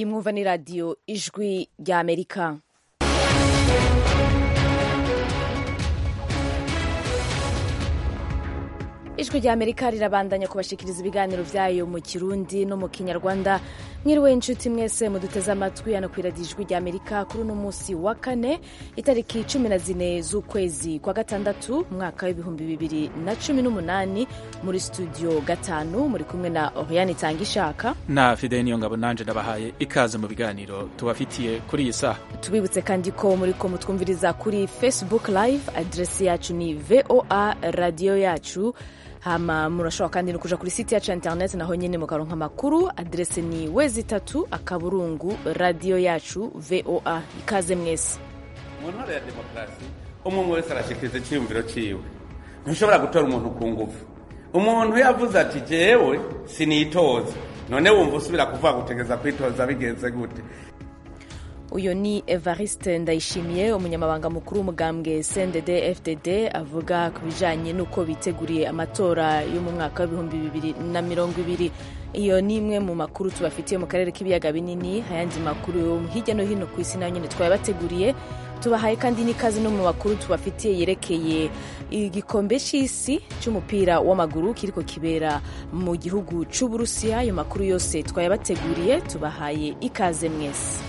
iyi mwumva ni radiyo ijwi rya amerika ijwi rya amerika rirabandanya kubashikiriza ibiganiro byayo mu kirundi no mu kinyarwanda mwiriwe inshuti mwese muduteze amatwi hano ku iradiyo ijwi rya amerika kuri uno munsi wa kane itariki cumi na zine z'ukwezi kwa gatandatu umwaka w'ibihumbi bibiri na cumi n'umunani muri studio gatanu muri kumwe na oriane itanga ishaka na fide niyo ngabo nanje ndabahaye ikaze mu biganiro tubafitiye kuri iyi saha tubibutse kandi ko muri ko mutwumviriza kuri facebook live aderesi yacu ni voa radiyo yacu hama murashobora kandi no kuja kuri site yacu ya internet naho nyene mukaronka amakuru aderese ni wezi itatu akaburungu radiyo yacu voa ikaze mwese mu ntore ya demokarasi umwe umwe wese arashikiriza icyiyumviro ciwe ntushobora gutora umuntu ku ngufu umuntu yavuze ati jewe sinitoza none wumva usubira kuvuga gutegeza kwitoza bigenze gute uyu ni evariste ndayishimiye umunyamabanga mukuru w'umugambwe cndd fdd avuga ku bijanye n'uko biteguriye amatora yo mu mwaka w'ibihumbi bibiri na mirongo ibiri iyo ni imwe mu makuru tubafitiye mu karere k'ibiyaga binini ayandi makuru yo hirya no hino ku isi nayo nyine twayabateguriye tubahaye kandi n'ikazi no mu makuru tubafitiye yerekeye igikombe c'isi c'umupira w'amaguru kiriko kibera mu gihugu c'uburusiya ayo makuru yose twayabateguriye tubahaye ikaze mwese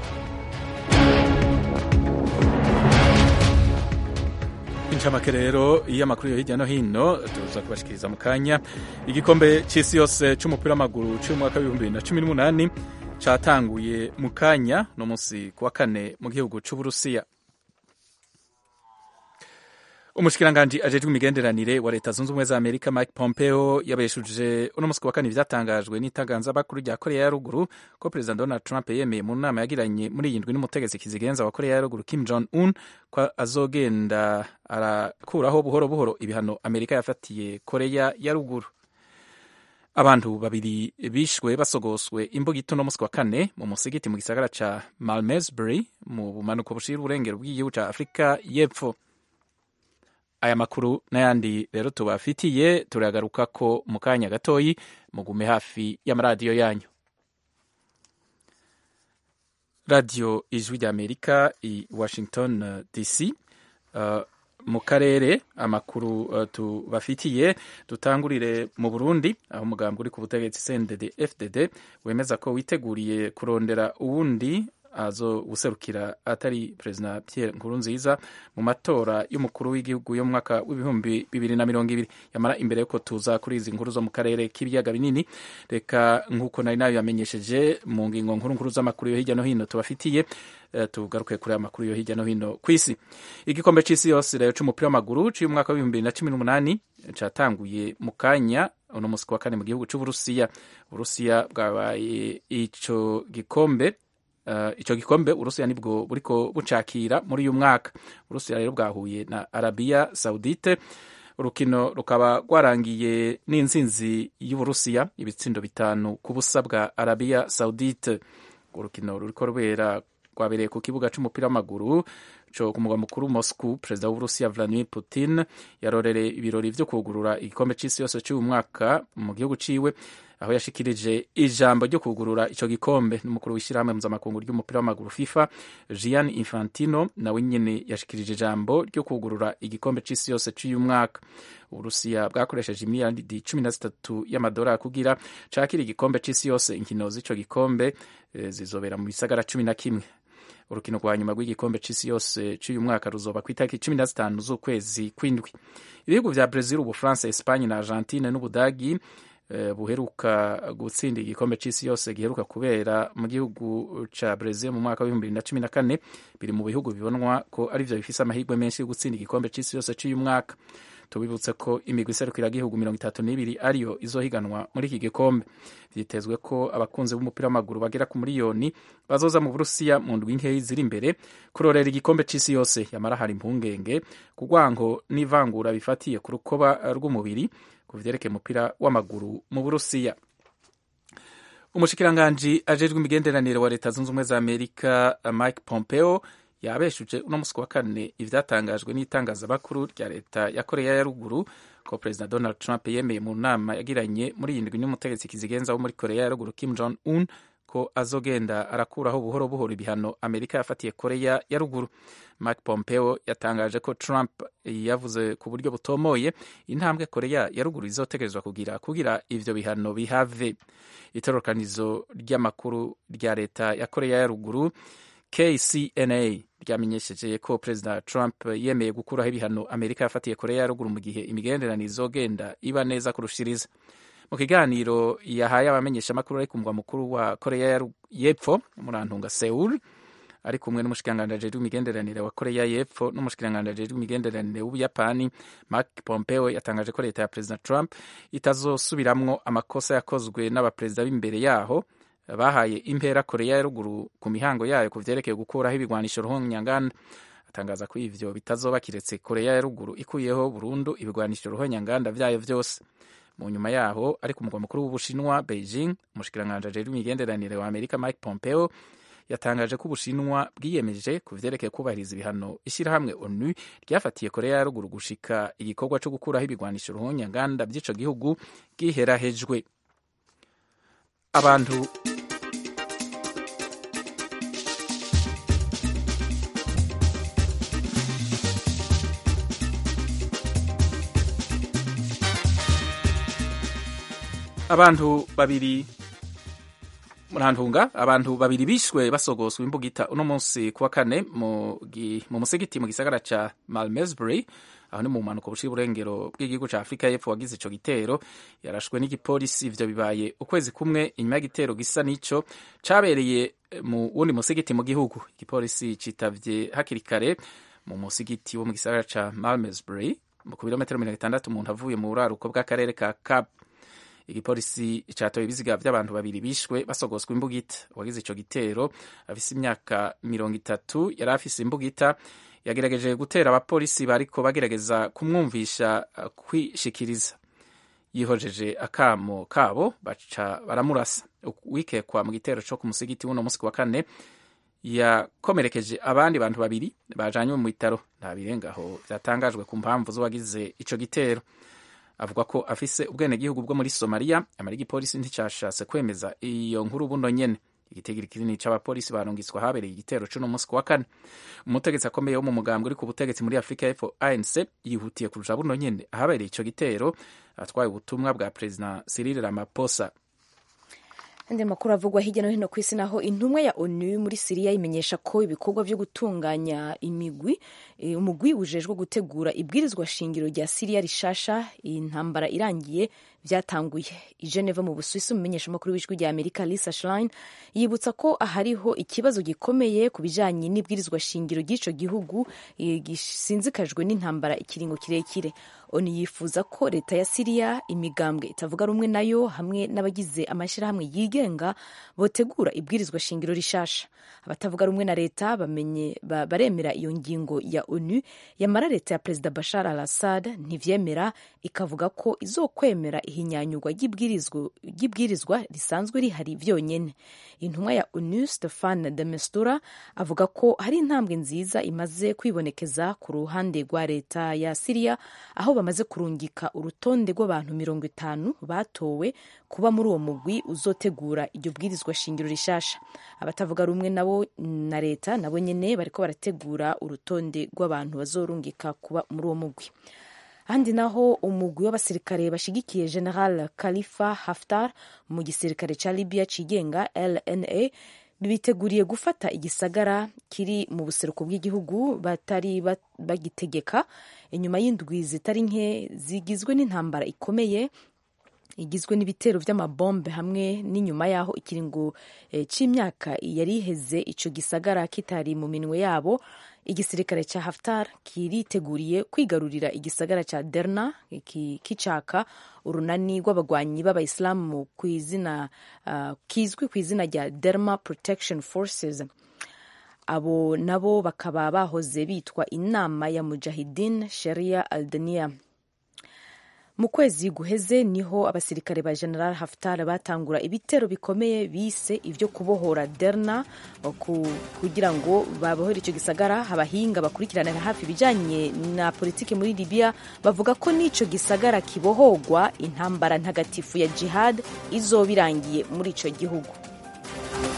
incamake rero iyo amakuru yo hirya no hino tuza kubashikiriza mu kanya igikombe c'isi yose c'umupira w'amaguru c'umwaka w'ibihumbi bibiri na cumi n'umunani catanguye mu kanya no musi kuwa kane mu gihugu c'uburusiya umushikiranganji ajejwe imigenderanire wa leta zunze ubumwe za amerika mike pompeo yabeshuje uno musi wa kane ivyatangajwe n'itangazamakuru rya korea ya ruguru ko perezida donald trump yemeye mu nama yagiranye muri iyi ndwi n'umutegetsi kizigenza wa korea ya ruguru kim jong un ko azogenda arakuraho buhoro buhoro ibihano amerika yafatiye korea ya ruguru abantu babiri bishwe basogoswe imbugito no musi wa kane mu musigiti mu gisagara ca malmesbury mu bumanuko bushira uburengero bw'igihugu ca afurika y'epfo aya makuru n'ayandi rero tubafitiye turagaruka ko mu kanya gatoyi mugume hafi y'amaradiyo yanyu radiyo ijwi rya amerika i washington uh, dc uh, mu karere amakuru uh, tubafitiye dutangurire mu burundi aho umugambi uri ku butegetsi cndd fdd wemeza ko witeguriye kurondera uwundi azo guserukira atari perezida Pierre Nkurunziza mu matora y'umukuru w'igihugu yo mu mwaka w'ibihumbi bibiri na mirongo ibiri yamara imbere yuko tuza kuri izi nkuru zo mu karere k'ibiyaga binini reka nk'uko nari nayo yamenyesheje mu ngingo nkuru nkuru z'amakuru yo hirya no hino tubafitiye uh, tugaruke kuri aya makuru yo hirya no hino ku isi igikombe c'isi yose rero c'umupira w'amaguru c'umwaka w'ibihumbi bibiri na cumi n'umunani catanguye mu kanya uno musi wa kane mu gihugu c'uburusiya uburusiya bwabaye ico gikombe Uh, ico gikombe urusiya nibwo buriko bucakira muri uyu mwaka urusiya rero bwahuye na arabiya saudite urukino rukaba rwarangiye n'intsinzi y'uburusiya ibitsindo bitanu ku busa bwa arabiya saudite urukino ruriko rubera rwabereye ku kibuga c'umupira w'amaguru co ku mugwa mukuru Moscow perezida w'uburusiya Vladimir Putin yarorereye ibirori vyo kugurura igikombe c'isi yose c'uyu mwaka mu gihugu ciwe aho yashikirije ijambo ryo kugurura ico gikombe n'umukuru w'ishyirahamwe mpuzamakungu ry'umupira w'amaguru FIFA Gianni Infantino nawe nyene yashikirije ijambo ryo kugurura igikombe c'isi yose c'uyu mwaka uburusiya bwakoresheje imiliyaridi cumi na zitatu y'amadolari kugira cakira igikombe c'isi yose inkino z'ico gikombe e, zizobera mu bisagara cumi na kimwe urukino rwa nyuma rw'igikombe c'isi yose c'uyu mwaka ruzoba ku itariki cumi na zitanu z'ukwezi kw'indwi ibihugu vya Brazil ubufaransa Espanye na Argentine n'Ubudagi buheruka gutsinda igikombe c'isi yose giheruka kubera mu gihugu ca Brazil mu mwaka w'ibihumbi bibiri na cumi na kane biri mu bihugu bibonwa ko arivyo bifise amahirwe menshi yo gutsinda igikombe c'isi yose c'uyu mwaka tubibutse ko imigwi iserukira gihugu mirongo itatu n'ibiri ariyo izohiganwa muri iki gikombe vyitezwe ko abakunzi b'umupira w'amaguru bagera ku miliyoni bazoza mu burusiya mu ndwi nkeyi ziri imbere kurorera igikombe c'isi yose yamara hari impungenge ku rwango n'ivangura bifatiye ku rukoba rw'umubiri ku vyerekeye umupira w'amaguru mu burusiya umushikiranganji ajejwe imigenderanire wa leta zunze ubumwe za amerika mike pompeo yabeshuje uno musi wa kane ivyatangajwe n'itangazamakuru rya leta ya korea ya ruguru ko perezida donald trump yemeye mu nama yagiranye muri iyi ndwi n'umutegetsi kizigenza wo muri korea ya ruguru kim jong un ko azogenda arakuraho buhoro buhoro ibihano amerika yafatiye koreya ya ruguru mark pompeo yatangaje ko trump yavuze ku buryo butomoye intambwe koreya ya ruguru izotegerezwa kugira kugira ivyo bihano bihave itororokanizo ry'amakuru rya leta ya koreya ya ruguru kcna ryamenyesheje ko perezida trump yemeye gukuraho ibihano amerika yafatiye koreya ya ruguru mu gihe imigenderanire izogenda iba neza kurushiriza mu kiganiro yahaye abamenyeshamakuru ari ku mugwa mukuru wa koreya y'epfo murantunga seul ari kumwe n'umushikiranganji w'imigenderanire wa koreya y'epfo n'umushikiranganji w'imigenderanire w'ubuyapani mark pompeo yatangaje ko leta ya perezida trump itazosubiramwo amakosa yakozwe n'abaperezida b'imbere yaho bahaye impera koreya ya ruguru ku mihango yayo ku vyerekeye gukuraho ibigwanisho ruhonyanganda atangaza ko ivyo bitazoba kiretse koreya ya ruguru ikuyeho burundu ibigwanisho ruhonyanganda vyayo vyose mu nyuma yaho ari ku mugwa mukuru w'ubushinwa beijing umushikiranganji ajejwe imigenderanire wa amerika mike pompeo yatangaje ko ubushinwa bwiyemeje ku vyerekeye kubahiriza ibihano ishyirahamwe onu ryafatiye koreya ya ruguru gushika igikorwa co gukuraho ibigwanisho ruhonyanganda vy'ico gihugu giherahejwe abantu abantu babiri murantunga abantu babiri bishwe basogoswa imbugita uno munsi kuwa kane mu musigiti mu gisagara ca malmesbury aho ni mu mpanuka bushira uburengero bw'igihugu ca afurika y'epfo wagize ico gitero yarashwe n'igipolisi ivyo bibaye ukwezi kumwe inyuma y'igitero gisa n'ico cabereye mu wundi musigiti mu gihugu igipolisi citavye hakiri kare mu musigiti wo mu gisagara ca malmesbury ku birometero mirongo itandatu umuntu avuye mu buraruko bw'akarere ka cap igipolisi catoye ibiziga vy'abantu babiri bishwe basogoswa imbugita wagize ico gitero afise imyaka mirongo itatu yari afise imbugita yagerageje gutera abapolisi bariko bagerageza kumwumvisha kwishikiriza yihojeje akamo kabo baca baramurasa wikekwa mu gitero co ku musigiti w'uno musi wa kane yakomerekeje abandi bantu babiri bajanywe mu bitaro nta birengaho vyatangajwe ku mpamvu z'uwagize ico gitero avuga ko afise ubwenegihugu bwo muri somaliya amara igipolisi nticashatse kwemeza iyo nkuru buno nyene igitigiri kinini c'abapolisi barungitswe ahabereye igitero c'uno musi kuwa kane umutegetsi akomeye wo mu mugambwe uri ku butegetsi muri afurika y'epfo anc yihutiye kuruja buno nyene ahabereye ico gitero atwaye ubutumwa bwa perezida cyril ramaphosa andi makuru avugwa hirya no hino ku isi naho intumwa ya onu muri siriya imenyesha ko ibikorwa vyo gutunganya imigwi e, umugwi ujejwe gutegura ibwirizwa shingiro rya siriya rishasha intambara irangiye vyatanguye i Geneva mu Busuwisi umumenyeshamakuru w'ijwi rya Amerika Lisa Schlein yibutsa ko hariho ikibazo gikomeye ku bijanye n'ibwirizwa shingiro ry'ico gihugu e, gisinzikajwe n'intambara ikiringo kirekire onu yifuza ko leta ya siriya imigambwe itavuga rumwe nayo hamwe n'abagize amashyirahamwe yigenga botegura ibwirizwa shingiro rishasha abatavuga rumwe na leta bamenye ba, baremera iyo ngingo ya onu yamara leta ya perezida bashar al assad ntivyemera ikavuga ko izokwemera ihinyanyurwa ry'ibwirizwa risanzwe rihari vyonyene intumwa ya onu stefan de mestura avuga ko hari intambwe nziza imaze kwibonekeza ku ruhande rwa leta ya siriya aho bamaze kurungika urutonde rw'abantu mirongo itanu batowe kuba muri uwo mugwi uzotegura iryo bwirizwa shingiro rishasha abatavuga rumwe nabo na leta nabo nyene bariko barategura urutonde rw'abantu bazorungika kuba muri uwo mugwi ahandi naho umugwi w'abasirikare bashigikiye general khalifa haftar mu gisirikare ca libya cigenga lna biteguriye gufata igisagara kiri mu buseruko bw'igihugu batari bagitegeka inyuma y'indwi zitari nke zigizwe n'intambara ikomeye igizwe n'ibitero vy'amabombe hamwe n'inyuma yaho ikiringo e, c'imyaka yari iheze ico gisagara kitari mu minwe yabo igisirikare ca Haftar kiriteguriye kwigarurira igisagara ca Derna kicaka urunani rw'abagwanyi b'abayisilamu kw'izina uh, kizwi ku izina rya Derma Protection Forces abo nabo bakaba bahoze bitwa inama ya Mujahidin Sharia Aldania mu kwezi guheze niho abasirikare ba general haftar batangura ibitero bikomeye bise ibyo kubohora derna kugira ngo babohore icyo gisagara abahinga bakurikiranira hafi ibijyanye na politiki muri libya bavuga ko n'icyo gisagara kibohogwa intambara ntagatifu ya jihad izoba irangiye muri icyo gihugu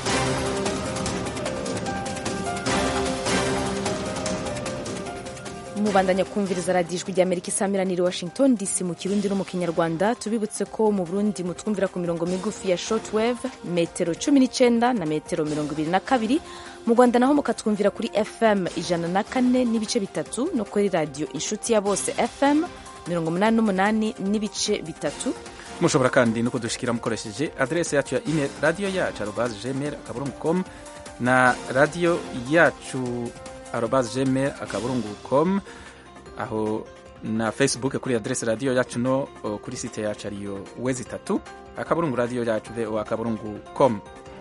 mubandanya kumviriza radiyo ijwi ry'amerika isamiraniye washington dc mu kirundi no mu kinyarwanda tubibutse ko mu burundi mutwumvira ku mirongo migufi ya shortwave metero cumi n'icyenda na metero mirongo ibiri na kabiri mu rwanda naho mukatwumvira kuri fm ijana na kane n'ibice bitatu no kuri radiyo inshuti ya bose fm mirongo umunani n'umunani n'ibice bitatu mushobora kandi no kudushikira mukoresheje adrese yacu ya email radiyo yacu arobaze gmail akaburungu com na radiyo yacu arobaze gmail akaburungu com aho na facebook kuri adrese radiyo yacu no o, kuri site yacu ariyo wezi itatu akaburungu radiyo yacu vo akaburungu com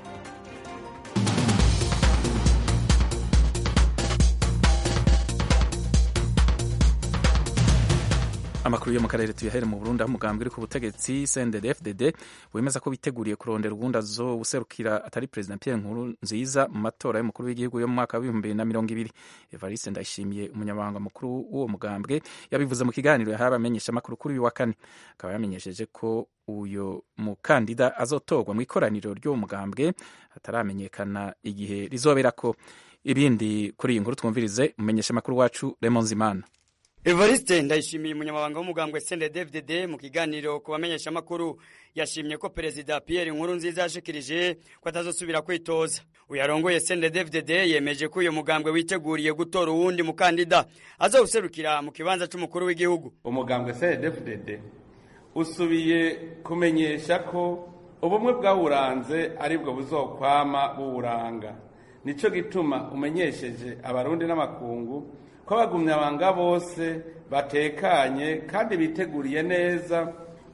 amakuru yo mu karere tuyahere mu Burundi aho umugambwe uri ku butegetsi CNDD-FDD wemeza ko biteguriye kurondera ubundi azobuserukira atari Perezida Pierre Nkurunziza mu matora y'umukuru w'igihugu yo mu mwaka w'ibihumbi bibiri na mirongo ibiri Evariste Ndayishimiye umunyamabanga mukuru w'uwo mugambwe yabivuze mu kiganiro yahaye abamenyeshamakuru kuri uyu wa kane akaba yamenyesheje ko uyo mukandida azotorwa mu ikoraniro ry'uwo mugambwe hataramenyekana igihe rizoberako ibindi kuri iyi nkuru twumvirize umumenyeshamakuru wacu Raymond Zimana Evariste ndayishimiye umunyamabanga w'umugambwe CNDD-FDD mu kiganiro ku bamenyesha makuru yashimye ko perezida Pierre Nkurunziza yashikirije ko atazosubira kwitoza uyarongoye CNDD-FDD yemeje ko uyu mugambwe witeguriye gutora uwundi mukandida azawuserukira mu kibanza c'umukuru w'igihugu umugambwe CNDD-FDD usubiye kumenyesha ko ubumwe bwawuranze aribwo buzokwama buwuranga nico gituma umenyesheje abarundi n'amakungu ko abagumyabanga bose batekanye kandi biteguriye neza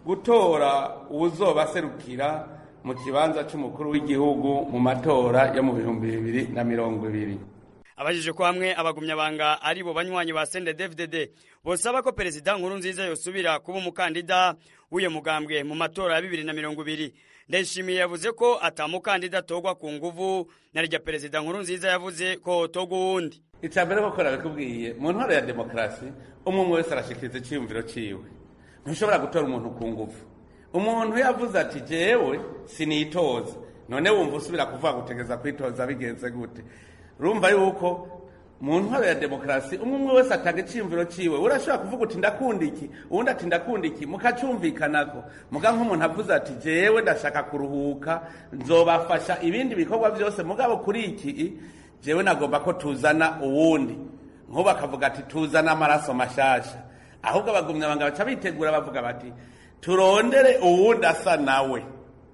gutora uwuzobaserukira mu kibanza c'umukuru w'igihugu mu matora yo mu bihumbi bibiri na mirongo ibiri abajije ko hamwe abagumyabanga ari bo banywanyi ba CNDD-FDD bosaba ko perezida Nkurunziza yosubira kuba umukandida w'uyo mugambwe mu matora ya bibiri na mirongo ibiri ndayishimiye yavuze ko atamukandida atorwa ku nguvu na rya perezida Nkurunziza yavuze ko hotorwa uwundi icya mbere koko nabikubwiye mu ntwaro ya demokarasi umwe umwe wese arashikiriza icyiyumviro ciwe ntushobora gutora umuntu ku nguvu umuntu yavuze ati jewe sinitoza none wumva usubira kuvuga gutegeza kwitoza bigenze gute urumva yuko mu ntwaro ya demokarasi umwe umwe wese atanga icyiyumviro ciwe urashobora kuvuga uti ndakunda iki uwundi ati ndakunda iki mukacyumvikanako muga nk'umuntu avuze ati jewe ndashaka kuruhuka nzobafasha ibindi bikorwa byose mugabo kuri iki jewe nagomba ko tuzana uwundi nk'ubu akavuga ati tuzana amaraso mashasha ahubwo abagumyabanga baca bitegura bavuga bati turondere uwundi asa nawe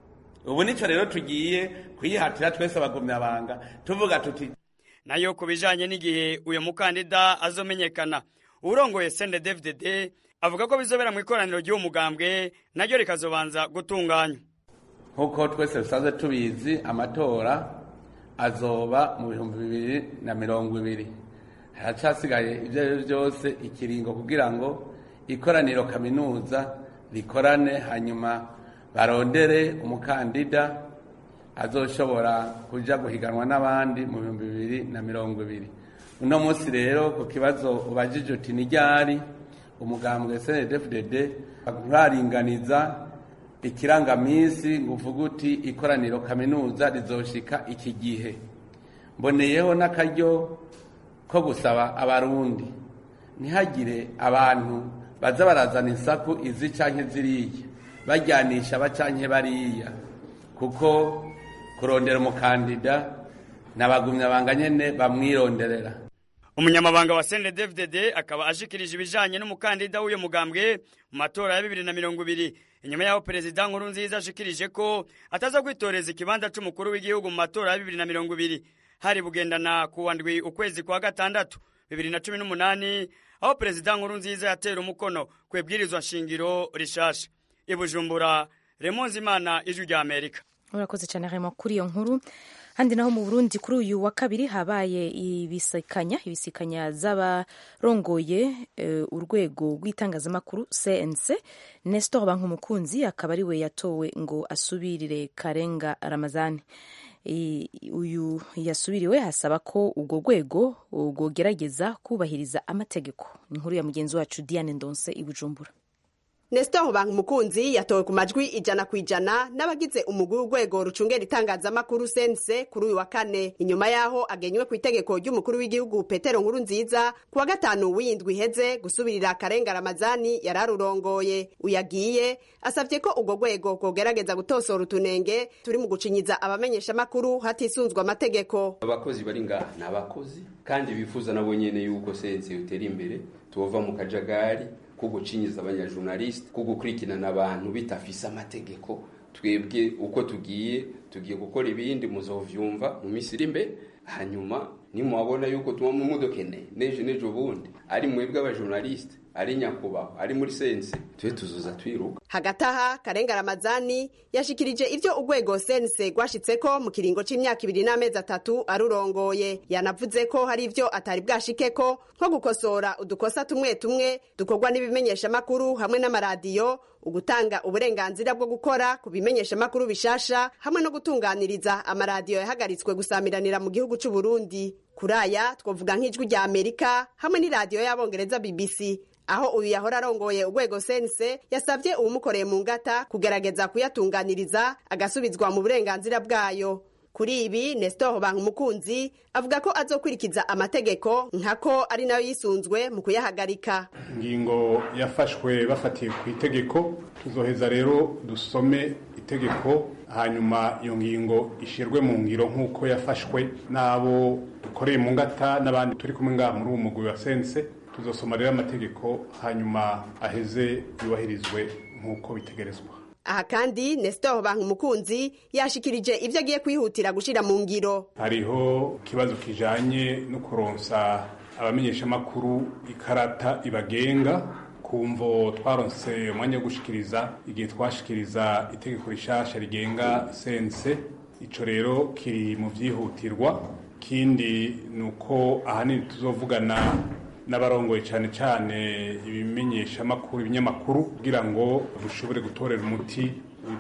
ubu nico rero tugiye kuyihatira twese abagumyabanga tuvuga tuti nayo ku bijanye n'igihe uyu mukandida azomenyekana urongoye CNDD-FDD avuga ko bizobera mu ikoraniro ry'uwo mugambwe naryo rikazobanza gutunganywa nk'uko twese dusanzwe tubizi amatora azoba mu bihumbi bibiri na mirongo ibiri haracasigaye ibyo ari byo byose ikiringo kugira ngo ikoraniro kaminuza rikorane hanyuma barondere umukandida azoshobora kuja guhiganwa n'abandi mu bihumbi bibiri na mirongo ibiri uno munsi rero ku kibazo ubajije uti ni ryari umugambwe CNDD-FDD nturaringaniza ikirangaminsi ngo uvuge uti ikoraniro kaminuza rizoshika iki gihe mboneyeho n'akaryo ko gusaba abarundi ntihagire abantu baza barazana insaku izi canke ziriya bajyanisha aba canke bariya kuko kurondera umukandida n'abagumyabanga nyene bamwironderera umunyamabanga wa CNDD-FDD akaba ashikirije ibijanye n'umukandida w'uyo mugambwe mu matora ya bibiri na mirongo ibiri inyuma y'aho perezida Nkurunziza ashikirije ko ataza kwitoreza ikibanza c'umukuru w'igihugu mu matora ya bibiri na mirongo ibiri hari bugendana kuwa ndwi ukwezi kwa gatandatu bibiri na cumi n'umunani aho perezida Nkurunziza yatera umukono ku ibwirizwa nshingiro rishasha i Bujumbura Raymond Zimana ijwi rya Amerika urakoze cyane Raymond kuri iyo nkuru handi naho mu Burundi kuri uyu wa kabiri habaye ibisikanya ibisikanya z'abarongoye uh, urwego rw'itangazamakuru CNC Nestor Bankumukunzi akaba ari we yatowe ngo asubirire Karenga Ramazani uyu yasubiriwe hasaba ko urwo rwego rwogerageza kubahiriza amategeko inkuru ya mugenzi wacu Diane Ndonse i Bujumbura Nestor Bankumukunzi yatowe ku majwi ijana ku ijana n'abagize umugwi w'urwego rucungera itangazamakuru sense kuri uyu wa kane inyuma yaho agenywe ku itegeko ry'umukuru w'igihugu Petero Nkuru nziza ku wa gatanu w'indwi iheze gusubirira Karenga Ramazani yararurongoye uyagiye asavye ko urwo rwego rwogerageza gutosora utunenge turi mu gucinyiza abamenyesha makuru hatisunzwe amategeko abakozi bari ngaha ni abakozi kandi bifuza nabo nyene yuko sense utera imbere tubova mu kajagari ko gucinyiza abanyajurnaliste ko gukurikirana abantu bitafise amategeko twebwe uko tugiye tugiye gukora ibindi muzovyumva mu minsi iri imbere hanyuma nimwabona yuko tuba mu mudokene nejo nejo bundi ari mwebwe abajurnaliste ari nyakubahwa ari muri sense tube tuzoza twiruka hagati aha karenga ramazani yashikirije ivyo urwego sense rwashitseko mu kiringo c'imyaka ibiri n'amezi atatu arurongoye yanavuze ko hari ivyo atari bwashikeko nko gukosora udukosa tumwe tumwe dukorwa n'ibimenyeshamakuru hamwe n'amaradiyo ugutanga uburenganzira bwo gukora ku bimenyeshamakuru bishasha hamwe no gutunganiriza amaradiyo yahagaritswe gusamiranira mu gihugu c'u Burundi kuri aya twavuga nk'ijwi rya Amerika hamwe n'iradiyo y'abongereza BBC aho uyu yahora arongoye urwego sense yasabye uwumukoreye mu ngata kugerageza kuyatunganiriza agasubizwa mu burenganzira bwayo kuri ibi Nestor Bankumukunzi avuga ko azokwirikiza amategeko nkako ari nayo yisunzwe mu kuyahagarika ingingo yafashwe bafatiye ku itegeko tuzoheza rero dusome itegeko hanyuma iyo ngingo ishirwe mu ngiro nk'uko yafashwe n'abo dukoreye mu ngata n'abandi turi kumwe ngaha muri uwo mugwi wa sense tuzosoma rero amategeko hanyuma aheze yubahirizwe nk'uko bitegerezwa aha kandi Nestor Bankumukunzi yashikirije ivyo agiye kwihutira gushira mu ngiro hariho ikibazo kijanye no kuronsa abamenyeshamakuru ikarata ibagenga kumvo twaronse umwanya wo gushikiriza igihe twashikiriza itegeko rishasha rigenga sense ico rero kiri mu vyihutirwa kindi nuko ahanini tuzovugana n'abarongoye cyane cyane ibimenyeshamakuru ibinyamakuru kugira ngo dushobore gutorera umuti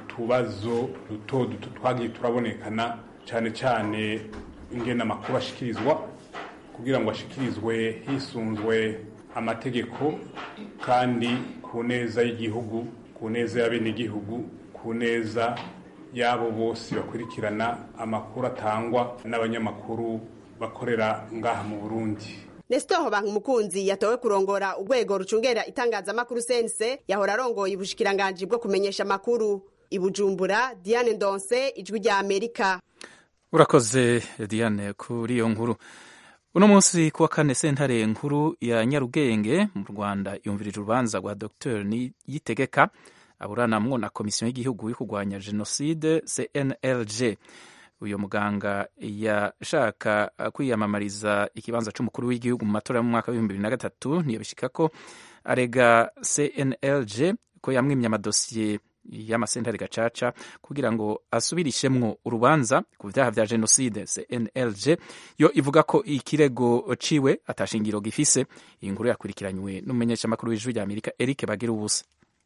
utubazo duto duto twagiye turabonekana cyane cyane ingena amakuru ashikirizwa kugira ngo ashikirizwe hisunzwe amategeko kandi ku neza y'igihugu ku neza y'abenegihugu ku neza y'abo bose bakurikirana amakuru atangwa n'abanyamakuru bakorera ngaha mu burundi Nestor Bankumukunzi yatowe kurongora urwego rucungera itangazamakuru sense yahora arongoye ubushikiranganji bwo kumenyesha amakuru ibujumbura Diane Ndonse ijwi rya Amerika urakoze Diane kuri iyo nkuru uno munsi kuwa kane sentare nkuru ya Nyarugenge mu Rwanda yumvirije urubanza rwa Dr Niyitegeka aburanamwo na komisiyo y'igihugu yo kurwanya jenoside CNLG uyu muganga yashaka kwiyamamariza ikibanza c'umukuru w'igihugu mu matora mu mwaka w'ibihumbi bibiri na gatatu ntiyabishika ko arega CNLG ko yamwimye amadosiye y'amasentare gacaca kugira ngo asubirishemwo urubanza ku vyaha vya jenoside CNLG yo ivuga ko ikirego ciwe atashingiro gifise iyi nkuru yakurikiranywe n'umumenyeshamakuru w'ijwi rya Amerika Eric Bagira ubusa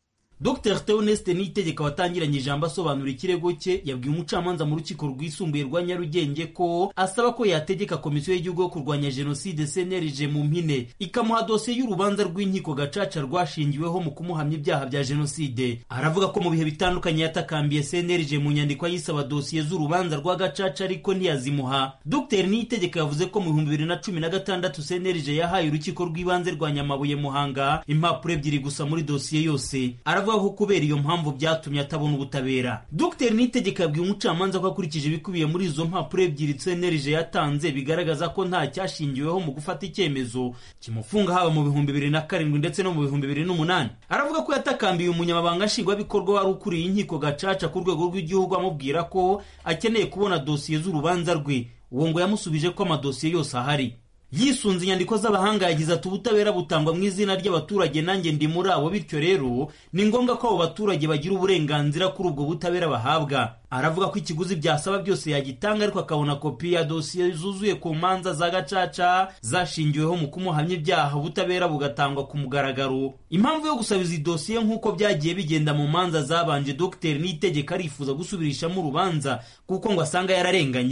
Dr Theoneste Niyitegeka watangiranye ijambo asobanura ikirego cye yabwiye umucamanza mu rukiko rwisumbuye rwa Nyarugenge ko asaba ko yategeka komisiyo y'igihugu yo kurwanya jenoside CNLG mu mpine ikamuha dosiye y'urubanza rw'inkiko gacaca rwashingiweho mu kumuhamya ibyaha bya jenoside aravuga ko mu bihe bitandukanye yatakambiye CNLG mu nyandiko yisaba dosiye z'urubanza rwa gacaca ariko ntiyazimuha Dr Niyitegeka yavuze ko mu bihumbi bibiri na cumi na gatandatu CNLG yahaye urukiko rw'ibanze rwa Nyamabuye Muhanga impapuro ebyiri gusa muri dosiye yose aravuga ko kubera iyo mpamvu byatumye atabona ubutabera Dr Niyitegeka yabwiye umucamanza ko akurikije ibikubiye muri izo mpapuro ebyiri CNLG yatanze bigaragaza ko nta cyashingiweho mu gufata icyemezo kimufunga haba mu bihumbi bibiri na karindwi ndetse no mu bihumbi bibiri n'umunani aravuga ko yatakambiye umunyamabanga nshingwabikorwa wari ukuriye inkiko gacaca ku rwego rw'igihugu amubwira ko akeneye kubona dosiye z'urubanza rwe uwo ngo yamusubije ko amadosiye yose ahari yisunze inyandiko z'abahanga yagize ati ubutabera butangwa mu izina ry'abaturage nanjye ndi muri abo bityo rero ni ngombwa ko abo baturage bagira uburenganzira kuri ubwo butabera bahabwa aravuga ko ikiguzi byasaba byose yagitanga ariko akabona kopi ya dosiye zuzuye ku manza za gacaca zashingiweho mu kumuhamya ibyaha ubutabera bugatangwa ku mugaragaro impamvu yo gusaba izi dosiye nk'uko byagiye bigenda mu manza zabanje dogiteri n'itegeko arifuza gusubirishamo urubanza kuko ngo asanga yararenganye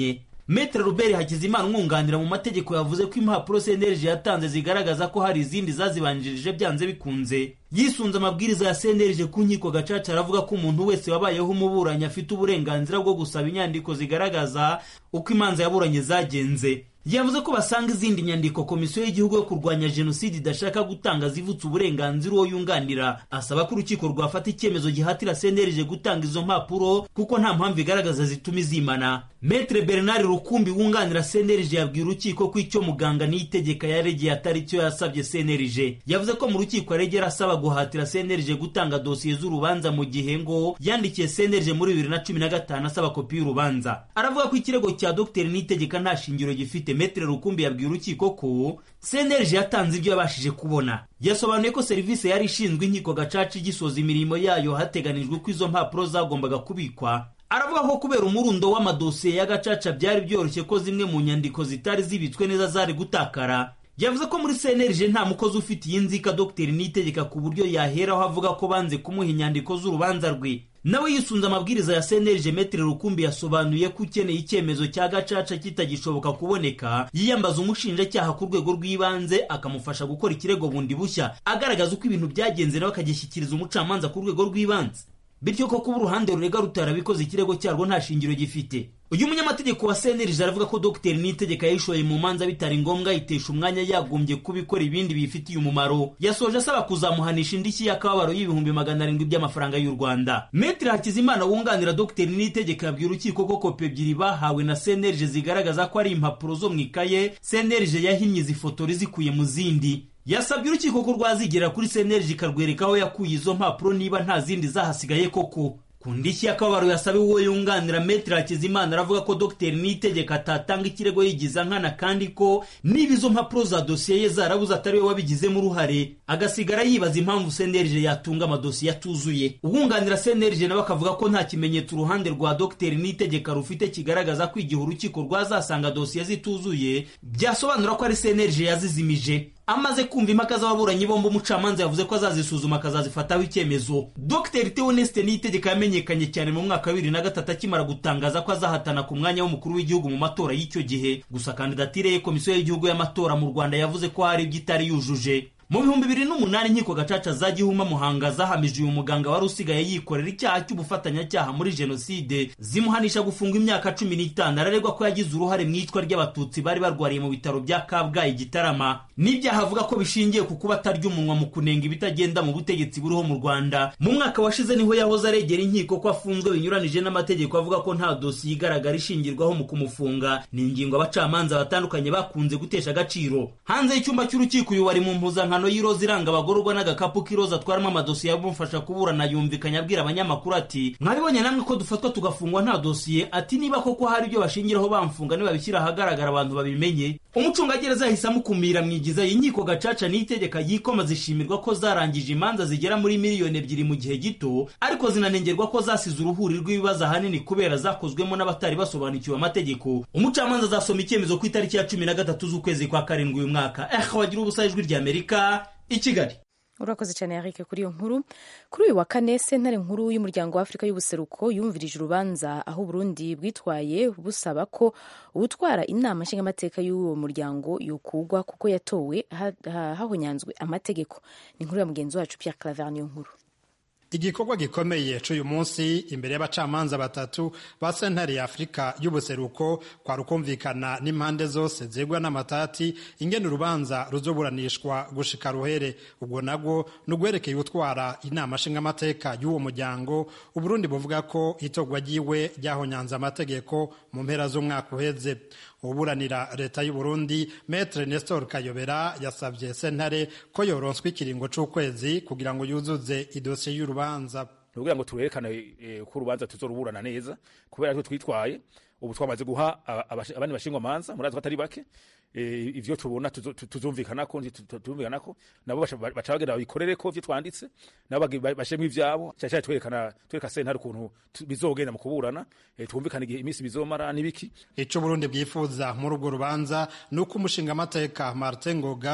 metere robert hakizimana umwunganira mu mategeko yavuze ko impapuro cnlg yatanze zigaragaza ko hari izindi zazibanjirije byanze bikunze yisunze amabwiriza ya cnlg ku nkiko gacaca aravuga ko umuntu wese wabayeho umuburanyi afite uburenganzira bwo gusaba inyandiko zigaragaza uko imanza yaburanye zagenze yavuze ko basanga izindi nyandiko komisiyo y'igihugu yo kurwanya jenoside idashaka gutanga zivutse uburenganzira uwo yunganira asaba ko urukiko rwafata icyemezo gihatira cnlg gutanga izo mpapuro kuko nta mpamvu igaragaza zituma izimana metre bernard rukumbi wunganira cnlg yabwiye urukiko ko icyo muganga niyitegeka yaregeye atari cyo yasabye cnlg yavuze ko mu rukiko yaregera asaba guhatira cnlg gutanga dosiye z'urubanza mu gihe ngo yandikiye cnlg muri bibiri na cumi na gatanu asaba kopi y'urubanza aravuga ko ikirego cya dr niyitegeka nta shingiro gifite metre rukumbi yabwiye urukiko ko cnlg yatanze ibyo yabashije kubona yasobanuye ko serivisi yari ishinzwe inkiko gacaca igisoza imirimo yayo hateganijwe ko izo mpapuro zagombaga kubikwa aravuga ko kubera umurundo w'amadosiye ya gacaca byari byoroshye ko zimwe mu nyandiko zitari zibitswe neza zari gutakara yavuze ko muri cnlg nta mukozi ufite iyi nzika dogiteri niyitegeka ku buryo yaheraho avuga ko banze kumuha inyandiko z'urubanza rwe nawe yisunze amabwiriza ya cnlg metere rukumbi yasobanuye ko ukeneye icyemezo cya gacaca kitagishoboka kuboneka yiyambaza umushinjacyaha ku rwego rw'ibanze akamufasha gukora ikirego bundi bushya agaragaza uko ibintu byagenze nawe akagishyikiriza umucamanza ku rwego rw'ibanze bityo ko kuba uruhande rurega rutarabikoze ikirego cyarwo nta shingiro gifite uyu munyamategeko wa cnlg aravuga ko dogiteri niyitegeka yayishoye mu manza bitari ngombwa yitesha umwanya yagombye kubikora ibindi bifitiye umumaro yasoje asaba kuzamuhanisha indishyi y'akababaro y'ibihumbi magana arindwi by'amafaranga y'u rwanda metri hakizimana wunganira dogiteri niyitegeka yabwiye urukiko ko kopi ebyiri bahawe na cnlg zigaragaza ko ari impapuro zo mu ikaye cnlg yahinnye izi fotori zikuye mu zindi yasabye urukiko ko rwazigera kuri cnlg ikarwereka aho yakuye izo mpapuro niba nta zindi zahasigaye koko ku ndishyi y'akababaro yasabiwe uwo yunganira metero hakizimana aravuga ko dogiteri niyitegeka atatanga ikirego yigiza nkana kandi ko niba izo mpapuro za dosiye ye zarabuze atari we wabigizemo uruhare agasigara yibaza impamvu cnlg yatunga amadosiye atuzuye uwunganira cnlg nawe akavuga ko nta kimenyetso uruhande rwa dogiteri niyitegeka rufite kigaragaza ko igihe urukiko rwazasanga dosiye zituzuye byasobanura ko ari cnlg yazizimije amaze kumva impaka z'ababuranyi bombi umucamanza yavuze ko azazisuzuma akazazifataho icyemezo dr theoneste niyitegeka yamenyekanye cyane mu mwaka wa bibiri na gatatu akimara gutangaza ko azahatana ku mwanya w'umukuru w'igihugu mu matora y'icyo gihe gusa kandidatire ye komisiyo y'igihugu y'amatora mu rwanda yavuze ko hari ibyo itari yujuje mu bihumbi bibiri n'umunani inkiko gacaca za gihuma muhanga zahamije uyu muganga wari usigaye yikorera icyaha cy'ubufatanyacyaha muri jenoside zimuhanisha gufungwa imyaka cumi n'itanu araregwa ko yagize uruhare mu iyicwa ry'abatutsi bari barwariye mu bitaro bya kabgayi gitarama n'ibyaha avuga ko bishingiye ku kuba atarya umunwa mu kunenga ibitagenda mu butegetsi buriho mu rwanda mu mwaka washize niho yahoze aregera inkiko ko afunzwe binyuranije n'amategeko avuga ko nta dosiye igaragara ishingirwaho mu kumufunga ni ingingo abacamanza batandukanye bakunze gutesha agaciro hanze y'icyumba cy'urukiko uyu wari mu mpuzankano y'iroza iranga abagororwa n'agakapu k'iroza atwaramo amadosiye amufasha kuburana yumvikanye abwira abanyamakuru ati mwabibonye namwe ko dufatwa tugafungwa nta dosiye ati niba koko hari ibyo bashingiraho bamfunga nibabishyira ahagaragara abantu babimenye umucungagereza yahise amukumira mwigiza inkiko gacaca n'itegeka yikoma zishimirwa ko zarangije imanza zigera muri miliyoni ebyiri mu gihe gito ariko zinanengerwa ko zasize uruhuri rw'ibibazo ahanini kubera zakozwemo n'abatari basobanukiwe amategeko umucamanza azasoma icyemezo ku itariki ya cumi na gatatu z'ukwezi kwa karindwi uyu mwaka eh wagira ubusa ijwi ry'amerika i kigali urakoze cyane Eric kuri iyo nkuru kuri uyu wa kane sentare nkuru y'umuryango wa afurika y'ubuseruko yumvirije urubanza aho uburundi bwitwaye busaba ko uwutwara inama nshingamateka y'uwo muryango yokugwa kuko yatowe hahonyanzwe amategeko ni inkuru ya mugenzi wacu Pierre Claver niyo nkuru igikorwa gikomeye c'uyu munsi imbere y'abacamanza batatu ba sentare ya afurika y'ubuseruko kwari ukumvikana n'impande zose zegwa n'amatati ingene urubanza ruzoburanishwa gushika ruhere ubwo nabwo ni ugwerekeye utwara inama nshingamateka y'uwo muryango uburundi buvuga ko itorwa ryiwe ryahonyanze amategeko mu mpera z'umwaka uheze uburanira leta y'u Burundi Maître Nestor Kayobera yasabye sentare ko yoronswa ikiringo c'ukwezi kugira ngo yuzuze idosiye y'urubanza kugira ngo turerekane ko urubanza tuzoruburana neza kubera ko twitwaye ubu twamaze guha abandi bashingwa manza murazi ko atari bake ivyo tubona tuzumvikana ko tuzumvikana ko nabo baca bagenda babikorere ko ivyo twanditse nabo bashemwe ivyabo cyane twerekana twereka sentare ukuntu bizogenda mu kuburana twumvikana igihe iminsi bizomara n'ibiki ico Burundi bwifuza muri urwo rubanza ni uko umushinga amateka Martin Ngoga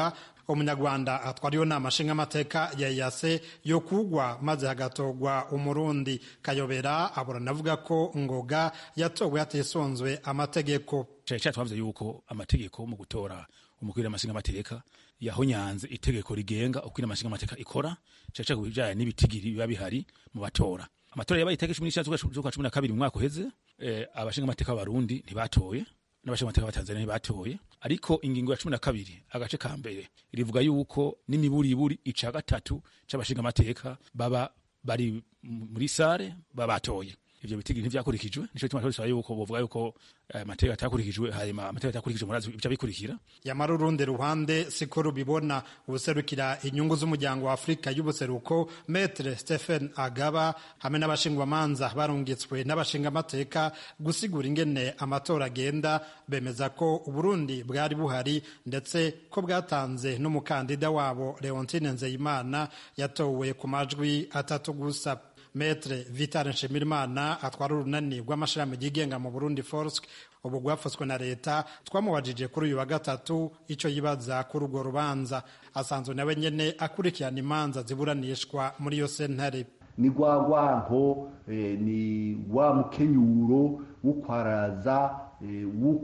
umunyarwanda atwara iyo nama nshingamateka ya yase yo kugwa maze hagatogwa umurundi kayobera aburana avuga ko ngoga yatowe hatisunzwe amategeko cyari cyatwavuze yuko amategeko mu gutora umukuru w'amashinga amateka yahonyanze itegeko rigenga uko amashinga amateka ikora cyari cyari kubijyanye n'ibitigiri biba bihari mu batora amatora yabaye itariki cumi n'icyenda z'ukwa cumi na kabiri mu mwaka uheze eh, abashinga amateka b'abarundi ntibatoye n'abashinga amateka b'atanzania ntibatoye ariko ingingo ya cumi na kabiri agace ka mbere rivuga yuko n'imiburiburi ica gatatu c'abashinga amateka baba bari muri sare baba batoye ivyo bitigiri ntivyakurikijwe nico gituma twasaba yuko bovuga yuko amategeko atakurikijwe hanyuma amategeko atakurikijwe murazi ibica bikurikira yamara urundi ruhande siko rubibona ubuserukira inyungu z'umuryango wa afurika y'ubuseruko metre stephen agaba hamwe n'abashingwamanza barungitswe n'abashingamateka gusigura ingene amatora agenda bemeza ko uburundi bwari buhari ndetse ko bwatanze n'umukandida wabo leontine nzeyimana yatowe ku majwi atatu gusa metre vital nshimirimana atwara urunani rw'amashirahamwe yigenga mu burundi forsk ubu rwafashwe na leta twamubajije kuri uyu wa gatatu icyo yibaza kuri urwo rubanza asanzwe nawe nyene akurikirana imanza ziburanishwa muri iyo sentare ni rwa rwanko eh, ni wa mukenyuro w'ukwaraza eh,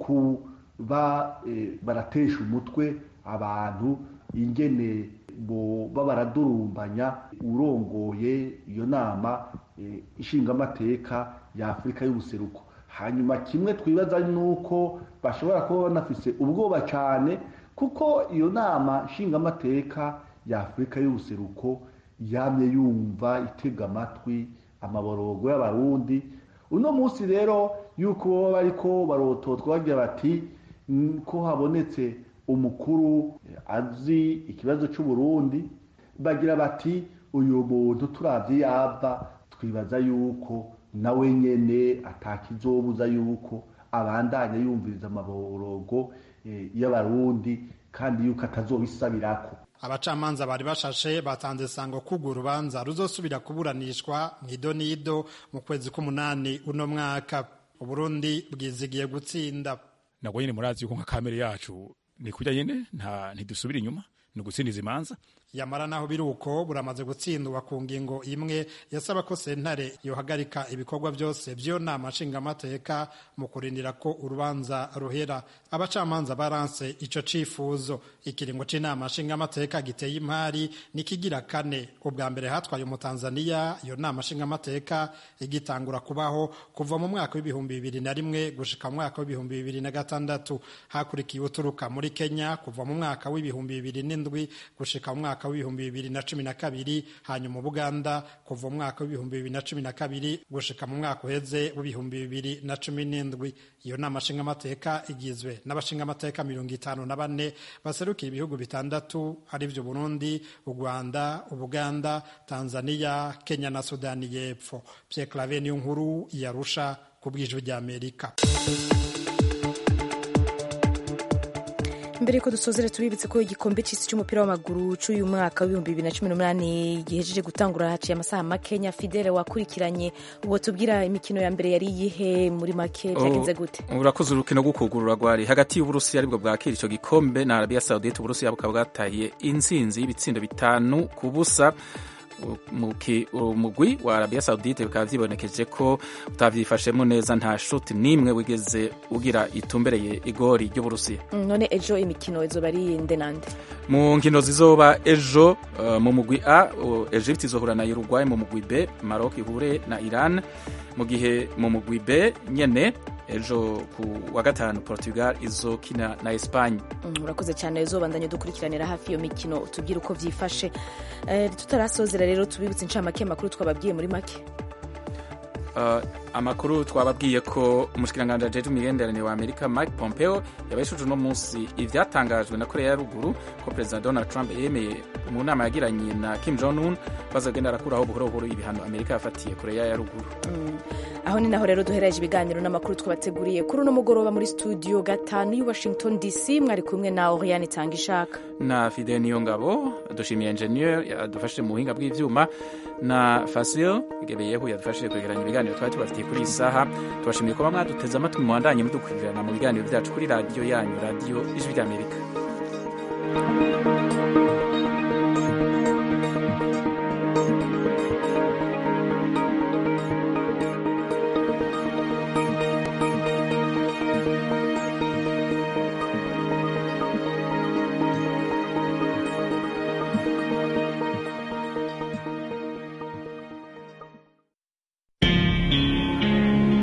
w'ukuba eh, baratesha umutwe abantu ingene boba baradurumbanya urongoye iyo nama ishingamateka ya afurika y'ubuseruko hanyuma kimwe twibaza nuko bashobora kuba banafise ubwoba cyane kuko iyo nama nshingamateka ya afurika y'ubuseruko yamye yumva itega amatwi amaborogo y'abarundi uno munsi rero yuko baba bariko barototwa bagira bati ko habonetse umukuru azi ikibazo cy'uburundi bagira bati uyu muntu turavye yava twibaza yuko nawe nyene atakizobuza yuko abandanya yumviriza amaborogo y'abarundi kandi yuko atazobisabirako abacamanza bari bashashe batanze sango kugo urubanza ruzosubira kuburanishwa mu idonido mu kwezi k'umunani uno mwaka uburundi bwizigiye gutsinda nabwo nyene murazi yuko nka kamere yacu ni kurya nyene nta ntidusubira inyuma ni ugutsindiza imanza yamara naho biri uko buramaze gutsindwa ku ngingo imwe yasaba ko sentare yohagarika ibikorwa byose by'iyo nama nshingamateka mu kurindira ko urubanza ruhera abacamanza baranse ico cifuzo ikiringo c'inama nshingamateka giteye imari nikigira kane ubwa mbere hatwaye umutanzaniya iyo nama nshingamateka igitangura kubaho kuva mu mwaka w'ibihumbi bibiri na rimwe gushika mu mwaka w'ibihumbi bibiri na gatandatu hakurikiye uturuka muri kenya kuva mu mwaka w'ibihumbi bibiri n'indwi gushika mu mwaka w'ibihumbi bibiri na cumi na kabiri hanyuma Buganda kuva mu mwaka w'ibihumbi bibiri na cumi na kabiri gushika mu mwaka uheze w'ibihumbi bibiri na cumi n'indwi iyo nama nshingamateka igizwe n'abashingamateka mirongo itanu na bane baserukira ibihugu bitandatu arivyo Burundi u Rwanda Ubuganda Tanzania Kenya na Sudani y'Epfo Pierre Claver niyo nkuru yarusha ku bw'ijwi ry'Amerika mbere yuko dusozera turibitse ko igikombe cy'isi cy'umupira w'amaguru cy'uyu mwaka w'ibihumbi bibiri na cumi n'umunani gihejeje gutangura haciye amasaha makenya fidele wakurikiranye ubwo tubwira imikino ya mbere yari iyihe muri make byagenze gute urakoze urukino rwo kugurura rwari hagati y'uburusiya aribwo bwakira icyo gikombe na arabiya sawudite uburusiya bukaba bwatahiye intsinzi y'ibitsindo bitanu ku busa umugwi wa arabiya sawudite bikaba byibonekeje ko utabyifashemo neza nta shuti n'imwe wigeze ugira itumbereye igori ry'uburusiya none ejo imikino izoba ari inde nande mu nkino zizoba ejo mu mugwi a egypte izohura na uruguay mu mugwi b maroc ihure na iran mu gihe mu mugwi b nyene ejo ku wa gatanu portugal izokina na espagne urakoze cyane uzobandanye dukurikiranira hafi iyo mikino tubwire uko byifashe tutarasozera rero tubibutse incamake amakuru twababwiye muri make amakuru twababwiye ko umushikiranganji ajejwe imigenderanire wa amerika mike pompeo yabeshuje uno munsi ivyatangajwe na korea ya ruguru ko perezida donald trump yemeye mu nama yagiranye na kim jong un bazagenda arakuraho buhoro buhoro ibihano amerika yafatiye korea ya ruguru aho ni naho rero duhereje ibiganiro n'amakuru twabateguriye kuri uno mugoroba muri studio gatanu y'i washington dc mwari kumwe na oriane itanga ishaka na fide niyo ngabo dushimiye engineer yadufashije mu buhinga bw'ivyuma na fasil gebeyehu yadufashije kwegeranya ibiganiro twari tubafitiye kuri iyi saha tubashimiye kuba mwaduteze amatwi muwandanye mudukurikirana mu biganiro byacu kuri radiyo yanyu radiyo ijwi ry'amerika